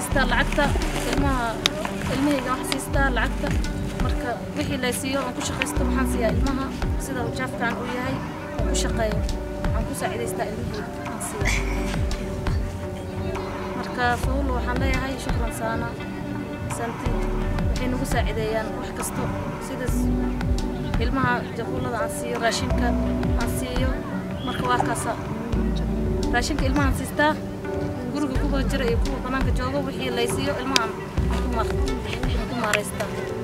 siistaa lacagta ilmaha ilmahayga wax siistaa lacagta marka wixii lay siiyo aan ku shaqaysto waxaan siiyaa ilmaha sida jaafkaan uu yahay aan ku shaqeeyo waxaan ku saacidaystaa ilmahayga aan siiya marka fawlo waxaan leeyahay shukran saana santi waxay nagu saacideeyaan wax kasto sidaas ilmaha jaquulada aan siiyo raashinka aan siiyo marka waa kaasa raashinka ilmahaan siistaa guriga kuwa jira iyo kuwa banaanka jooga wixii lay siiyo ilmahaan ku maaraystaa